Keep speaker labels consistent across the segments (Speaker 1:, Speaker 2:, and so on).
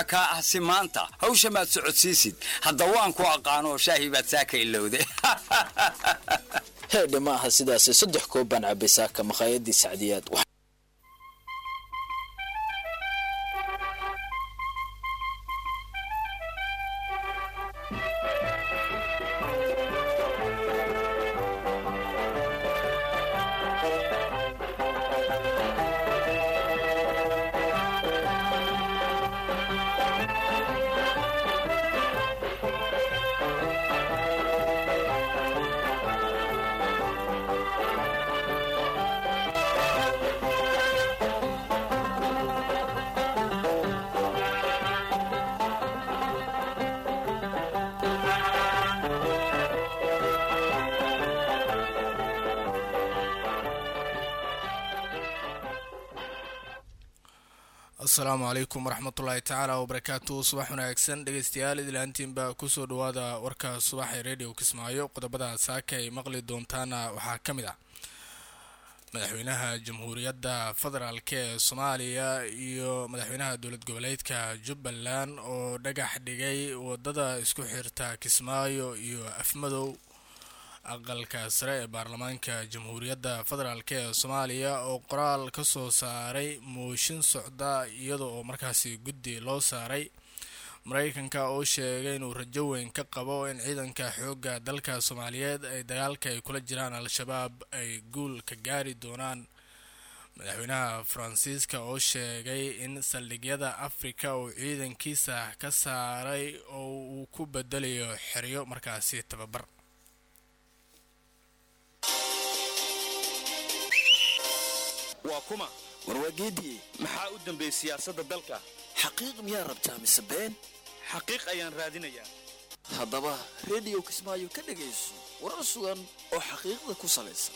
Speaker 1: maxaa kaa ah si maanta hawsha maad socodsiisid hadda waan ku aqaanoo shaahi baad saaka ilowde
Speaker 2: heedhe ma aha sidaasi saddex koob baan cabay saaka makhaayadii sacdiyaad
Speaker 3: asalaamu calaykum waraxmatullaahi tacaala wabarakaatu subax wanaagsan dhegeystayaal idlaantiinba kusoo dhawaada warka subax ee radio kismaayo qodobada saaka ay maqli doontaana waxaa ka mid ah madaxweynaha jamhuuriyadda federaalk ee soomaaliya iyo madaxweynaha dowlad goboleedka jubbaland oo dhagax dhigay wadada isku xirta kismaayo iyo afmadow aqalka sare ee baarlamaanka jamhuuriyadda federaalk ee soomaaliya oo qoraal ka soo saaray mooshin socda iyada oo markaasi guddi loo saaray mareykanka oo sheegay inuu rajo weyn ka qabo in ciidanka xoogga dalka soomaaliyeed ay dagaalka ay kula jiraan al-shabaab ay guul ka gaari doonaan madaxweynaha faransiiska oo sheegay in saldhigyada afrika uu ciidankiisa ka saaray oo uu ku bedelayo xeryo markaasi tababar
Speaker 4: waa kuma
Speaker 5: warwaageediye
Speaker 4: maxaa u dambeeyey siyaasadda dalka
Speaker 5: xaqiiq miyaa rabtaa mise been
Speaker 4: xaqiiq ayaan raadinayaa
Speaker 5: haddaba rediyo kismaayo ka dhegayso warar sugan oo xaqiiqda ku salaysan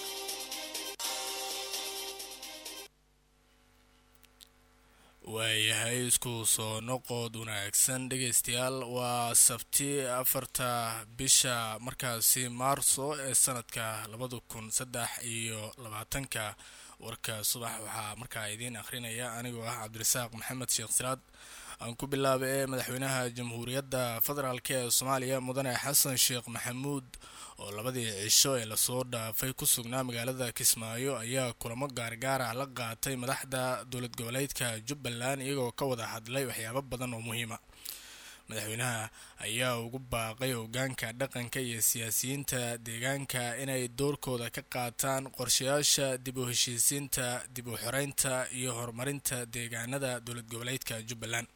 Speaker 3: waayahay isku soo noqod wanaagsan dhegeystayaal waa sabti afarta bisha markaasi maarso ee sanadka labada kun saddex iyo labaatanka warka subax waxaa markaa idiin akhrinaya anigoo ah cabdirasaaq maxamed sheekh siraad aan ku bilaabay ee madaxweynaha jamhuuriyadda federaalk ee soomaaliya mudane xasan sheekh maxamuud oo labadii cisho ee lasoo dhaafay ku sugnaa magaalada kismaayo ayaa kulamo gaargaar ah la qaatay madaxda dowlad goboleedka jubbaland iyagoo ka wada hadlay waxyaabo badan oo muhiima madaxweynaha ayaa ugu baaqay hogaanka dhaqanka iyo siyaasiyiinta deegaanka inay doorkooda ka qaataan qorshayaasha dib u heshiisiinta dib u xoreynta iyo horumarinta deegaanada dowlad goboleedka jubbaland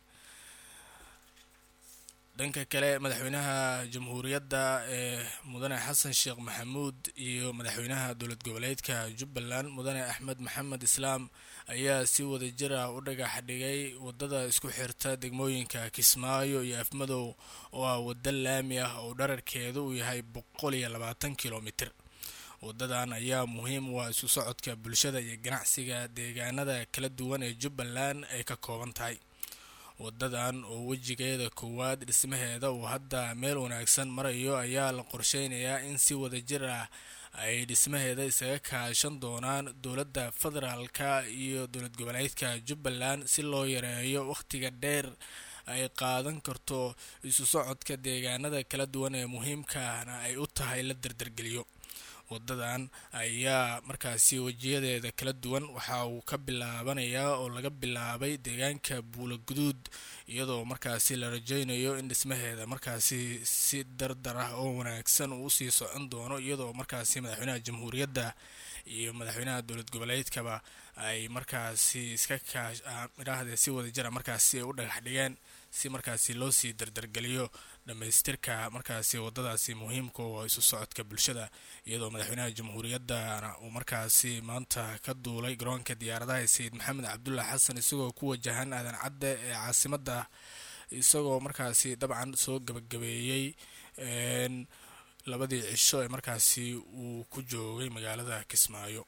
Speaker 3: dhanka kale madaxweynaha jamhuuriyadda ee mudane xasan sheekh maxamuud iyo madaxweynaha dowlad goboleedka jubbaland mudane axmed maxamed islaam ayaa si wada jir ah u dhagax dhigay wadada isku xirta degmooyinka kismaayo iyo afmadow oo ah waddo laami ah oo dhararkeedu uu yahay boqol iyo labaatan kilomitir wadadan ayaa muhiim u ah isu socodka bulshada iyo ganacsiga deegaanada kala duwan ee jubbaland ay ka kooban tahay wadadan oo wejigeeda koowaad dhismaheeda uu hadda meel wanaagsan marayo ayaa la qorsheynayaa in si wada jir ah ay dhismaheeda isaga kaashan doonaan dowladda federaalka iyo dowlad goboleedka jubbaland si loo yareeyo wakhtiga dheer ay qaadan karto isu socodka deegaanada kala duwan ee muhiimkaana ay u tahay la dardargeliyo wadadan ayaa markaasi wejiyadeeda kala duwan waxa uu ka bilaabanayaa oo laga bilaabay deegaanka buula guduud iyadoo markaasi la rajeynayo in dhismaheeda markaasi si dardar ah oo wanaagsan uu usii socon doono iyadoo markaasi madaxweynaha jamhuuriyadda iyo madaxweynaha dowlad goboleedkaba ay markaasi iska kaidhaahdee si wada jira markaasi ay u dhagax dhigeen si markaasi loo sii dardargeliyo dhammaystirka markaasi wadadaasi muhiimka oo isu socodka bulshada iyadoo madaxweynaha jamhuuriyaddana uu markaasi maanta ka duulay garoonka diyaaradaha sayid maxamed cabdulla xasan isagoo ku wajahan aadan cadde ee caasimadda isagoo markaasi dabcan soo gabagabeeyey labadii cisho ee markaasi uu ku joogay magaalada kismaayo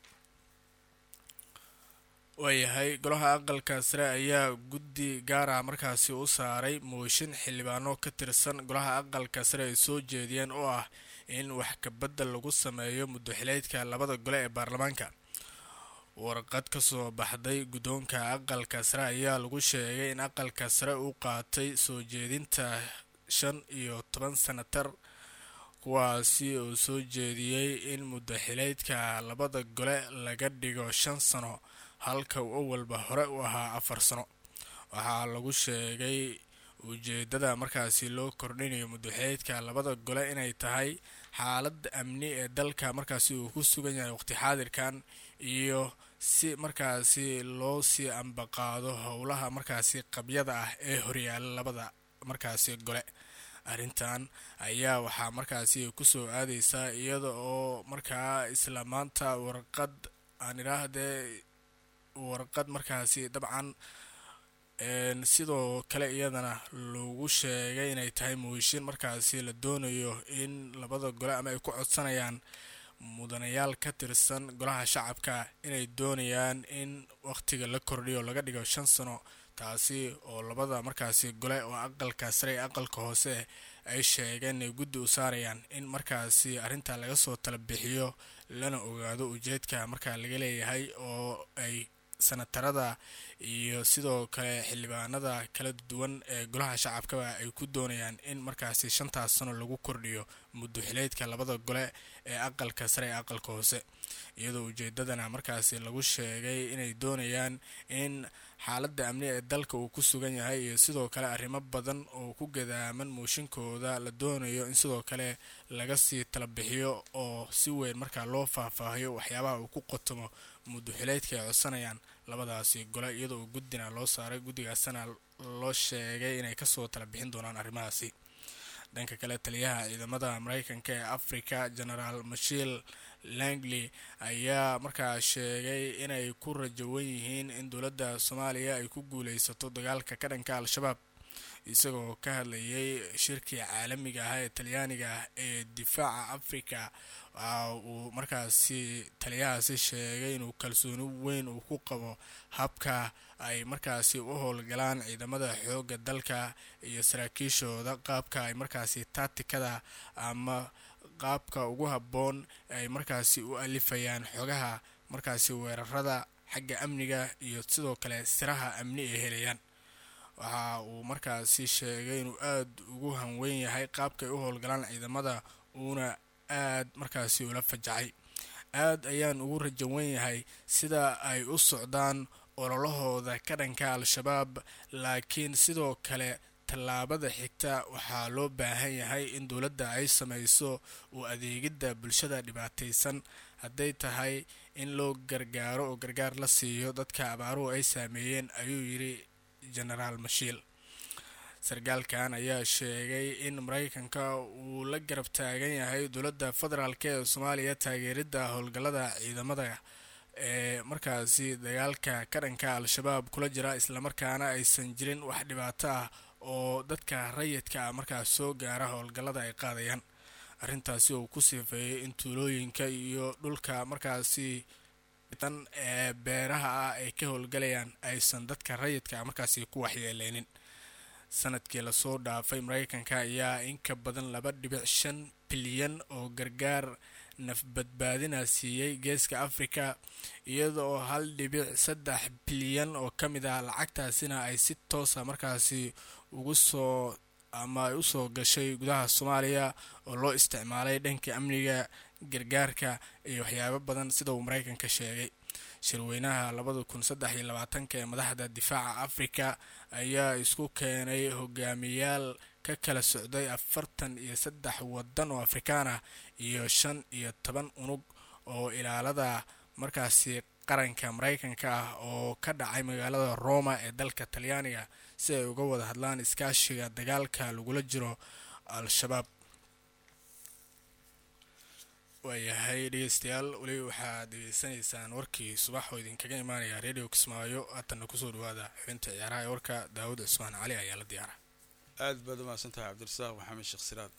Speaker 3: waayahay golaha aqalka sare ayaa guddi gaara markaasi u saaray mooshin xildhibaano ka tirsan golaha aqalka sare ay soo jeediyeen oo ah in wax kabedel lagu sameeyo muddo xileedka labada gole ee baarlamaanka warqad ka soo baxday guddoonka aqalka sare ayaa lagu sheegay in aqalka sare uu qaatay soo jeedinta shan iyo toban sanatar kuwaasi oo soo jeediyey in muddo xileydka labada gole laga dhigo shan sano halka uu awalba hore u ahaa afar sano waxaa lagu sheegay ujeedada markaasi loo kordhinayo muddoxileedka labada gole inay tahay xaalada amni ee dalka markaasi uu ku sugan yahay waqti xaadirkan iyo si markaasi loo sii ambaqaado howlaha markaasi qabyada ah ee horyaala labada markaasi gole arrintan ayaa waxaa markaasi kusoo aadeysaa iyada oo markaa isla maanta warqad aan idhaahdee warqad markaasi dabcan sidoo kale iyadana lagu sheegay inay tahay mooshin markaasi la doonayo in labada gole ama ay ku codsanayaan mudanayaal ka tirsan golaha shacabka inay doonayaan in waqtiga la kordhiyo laga dhigo shan sano taasi oo labada markaasi gole oo aqalka sare ee aqalka hoose ay sheegeen inay guddi u saarayaan in markaasi arrinta laga soo tala bixiyo lana ogaado ujeedka markaa laga leeyahay oo ay sanatarada iyo sidoo kale xildhibaanada kala duwan ee golaha shacabkaba ay ku doonayaan in markaasi shantaas sano lagu kordhiyo muddo xileedka labada gole ee aqalka sare ee aqalka hoose iyadoo ujeedadana markaasi lagu sheegay inay doonayaan in xaaladda amni ee dalka uu ku sugan yahay iyo sidoo kale arrimo badan oo ku gadaaman mooshinkooda la doonayo in sidoo kale laga sii tala bixiyo oo si weyn markaa loo faahfaahiyo waxyaabaha uu ku qotomo muddo xileedka ay codsanayaan labadaasi gole iyadoo uu guddina loo saaray guddigaasana loo sheegay inay kasoo tala bixin doonaan arrimahaasi dhanka kale taliyaha ciidamada mareykanka ee africa genaraal mashiil langley ayaa markaa sheegay inay ku rajawan yihiin in dowladda soomaaliya ay ku guuleysato dagaalka ka dhanka al-shabaab isagoo ka hadlayay shirkii caalamiga ah ee talyaaniga ee difaaca africa waxa uu markaasi taliyahaasi sheegay inuu kalsooni weyn uu ku qabo habka ay markaasi u howlgalaan ciidamada xoogga dalka iyo saraakiishooda qaabka ay markaasi taatikada ama qaabka ugu habboon ay markaasi u alifayaan xogaha markaasi weerarada xagga amniga iyo sidoo kale siraha amni ay helayaan waxa uu markaasi sheegay inuu aada ugu hanweyn yahay qaabkaay u howlgalaan ciidamada uuna aad markaasi ula fajacay aad ayaan ugu rajawan yahay sida ay u socdaan ololahooda ka dhanka al-shabaab laakiin sidoo kale tallaabada xigta waxaa loo baahan yahay in dowladda ay sameyso uu adeegidda bulshada dhibaataysan hadday tahay in loo gargaaro oo gargaar la siiyo dadka abaaruhu ay saameeyeen ayuu yidhi genaraal mashiil sarkaalkan ayaa sheegay in mareykanka uu la garab taagan yahay dowladda federaalk ee soomaaliya taageeridda howlgallada ciidamada ee markaasi dagaalka ka dhanka al-shabaab kula jira islamarkaana aysan jirin wax dhibaato ah oo dadka rayidka ah markaas soo gaara howlgallada ay qaadayaan arrintaasi oo ku siifeeyay in tuulooyinka iyo dhulka markaasi tan ee beeraha ah ay ka howlgalayaan aysan dadka rayidka ah markaasi ku waxyeeleynin sanadkii lasoo dhaafay mareykanka ayaa in ka badan laba dhibic shan bilyan oo gargaar nafbadbaadina siiyey geeska africa iyada oo hal dhibic saddex bilyan oo ka mid ah lacagtaasina ay si toosa markaasi ugu soo ama ay usoo gashay gudaha soomaaliya oo loo isticmaalay dhanka amniga gargaarka iyo waxyaabo badan sida uu mareykanka sheegay shirweynaha labada kun saddex iyo labaatanka ee madaxda difaaca africa ayaa isku keenay hogaamiyaal ka kala socday afartan iyo saddex wadan oo afrikaan ah iyo shan iyo toban unug oo ilaalada markaasi qaranka mareykanka ah oo ka dhacay magaalada roma ee dalka talyaaniga si ay uga wada hadlaan iskaashiga dagaalka lagula jiro al-shabaab waayahay dhegeystayaal weli waxaad degeysanaysaan warkii subax oo idinkaga imaanaya radio kismaayo haatanna kusoo dhawaada xubinta ciyaaraha ee warka daawud cusmaan cali ayaa la diyaara
Speaker 6: aad baad u mahadsan tahay cabdirasaaq maxamed sheekh siraad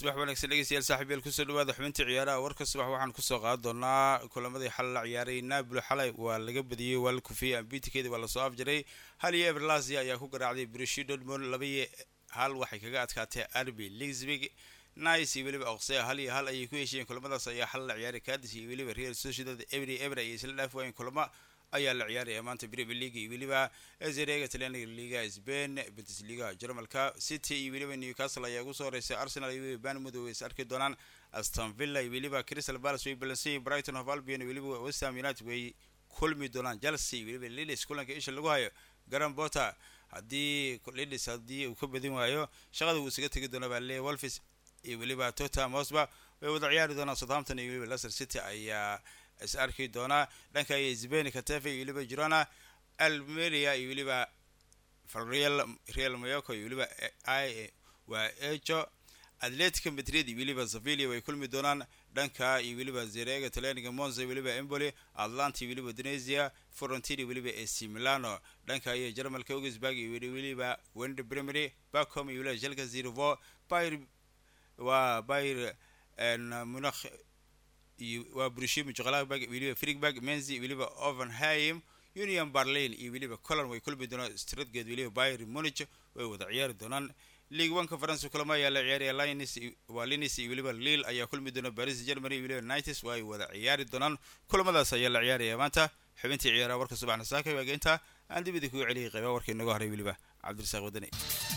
Speaker 6: subax wanaagsan dhegeystayaal saaxiibayaal kusoo dhawaada xubintii ciyaaraha warka subax waxaan kusoo qaadan doonaa kulamadii xal la ciyaaray naablo xalay waa laga badiyey waa la kufiyey ambitikeeda waa lasoo afjaray hal iyo everlasia ayaa ku garaacday brushi dortmund laba iyo hal waxay kaga adkaatay arby lixbig nice iyo weliba oqsea hal iyo hal ayay ku heshiyeen kulamadaas ayaa xal la ciyaaray cadis iyo weliba real sociedad every ever ayay isla dhaaf waayeen kulamo ayaa la ciyaaraya maanta premier league iyo weliba ezerega talyaaniga liga spain bundesliga jarmalka city iyo weliba newcastle ayaa ugu soo horeysay arsenal iyo weliba banmud way is arki doonaan aston villa iyo weliba crystal palace way balansan brighton of albion iyo weliba westham united way kulmi doonaan chelsea iyo weliba lillis kulanka isha lagu hayo garan potter haddii lillis haddii uu ka badin waayo shaqada wuu isaga tegi doona baa leeyahy wolfis iyo weliba tottenham hotspur way wada ciyaari doonaan southampton iyo weliba leicester city ayaa is arki doonaa dhanka iyo zbeni katefe iyo weliba girona almeria iyo weliba real real mayoco iyo weliba waa ejo atletica madrid iyo weliba sevilla way kulmi doonaan dhanka iyo weliba zerega talyaaniga monza iyo weliba emboli atlanta iyo weliba indonesia frontini iyo weliba ac milano dhanka iyo jarmalka augsburg iyo weliba wende primary bacom iyo weliba jelka zirvo bayr waa bayr munakh waa brushim joqlabag weliba frigberg menzi weliba ovenheim union berlin iyo weliba colon way kulmi doonaan stratgate weliba bayr munich way wada ciyaari doonaan league oneka faransa kulamo ayaa la ciyaaraya lins waa linis iyo weliba lille ayaa kulmi doona paris germany iyo weliba nites way wada ciyaari doonaan kulamadaas ayaa la ciyaaraya maanta xubintii ciyaaraha warka subaxna saaka waageynta aan dibida kugu celiyay qayba warka inaga horay weliba cabdirasaaq wadani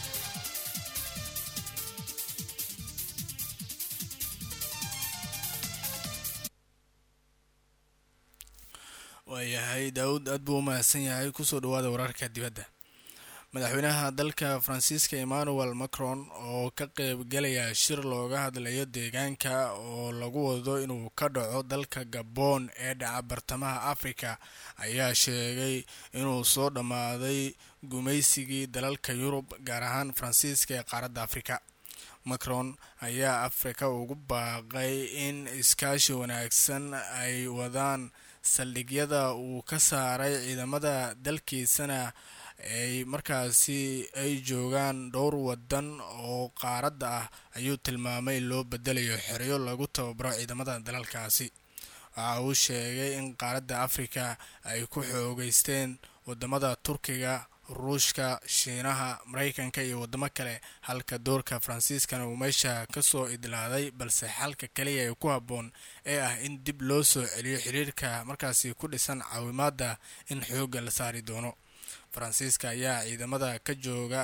Speaker 3: waayahay daawud aad buu u mahadsan yahay kusoo dhawaada wararka dibadda madaxweynaha dalka faransiiska emmanuel macron oo ka qeybgalaya shir looga hadlayo deegaanka oo lagu wado inuu ka dhaco dalka gabon ee dhaca bartamaha afrika ayaa sheegay inuu soo dhammaaday gumaysigii dalalka yurub gaar ahaan faransiiska ee qaaradda afrika macron ayaa afrika ugu baaqay in iskaashi wanaagsan ay wadaan saldhigyada uu ka saaray ciidamada dalkiisana ay markaasi ay joogaan dhowr wadan oo qaaradda ah ayuu tilmaamay loo bedelayo xeryo lagu tababaro ciidamada dalalkaasi waxa uu sheegay in qaaradda afrika ay ku xoogeysteen wadamada turkiga ruushka shiinaha mareykanka iyo wadamo kale halka doorka faransiiskana uu meesha kasoo idlaaday balse xalka kaliya ee ku habboon ee ah in dib loo soo celiyo xiriirka markaasi ku dhisan caawimaada in xoogga la saari doono faransiiska ayaa ciidamada ka jooga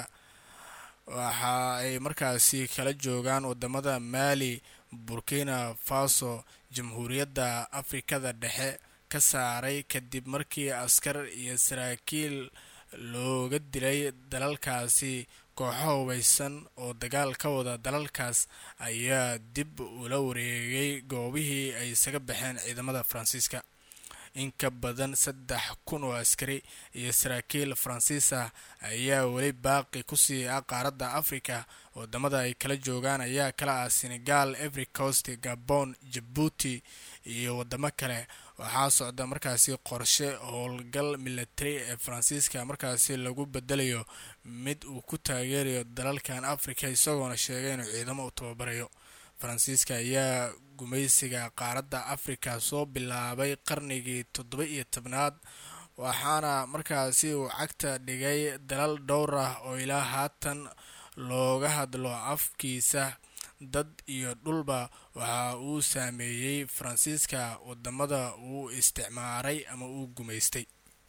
Speaker 3: waxa ay markaasi kala joogaan wadamada maali burkina faso jamhuuriyadda afrikada dhexe ka saaray kadib markii askar iyo saraakiil looga dilay dalalkaasi kooxo hubeysan oo dagaal ka wada dalalkaas ayaa dib ula wareegay goobihii ay isaga baxeen ciidamada faransiiska in ka badan saddex kun oo askari iyo saraakiil faransiis ah ayaa weli baaqi kusii ah qaaradda afrika wadamada ay kala joogaan ayaa kala ah senegal every coast gabon jabuuti iyo wadamo kale waxaa socda markaasi qorshe howlgal military ee faransiiska markaasi lagu bedelayo mid uu ku taageerayo dalalkan afrika isagoona sheegay inuu ciidamo u tababarayo faransiiska ayaa gumaysiga qaaradda afrika soo bilaabay qarnigii toddoba iyo tobnaad waxaana markaasi uu cagta dhigay dalal dhowr ah oo ilaa haatan looga hadlo afkiisa dad iyo dhulba waxa uu saameeyey faransiiska wadamada uu isticmaaray ama uu gumaystay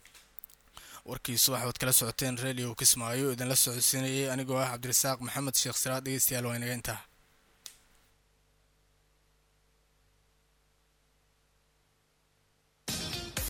Speaker 3: warkiisu waxaad kala socoteen radio kismaayo idinla socodsiinayay anigoo ah cabdirasaaq maxamed sheekh siraad dhegeystayaal waa inaga intaa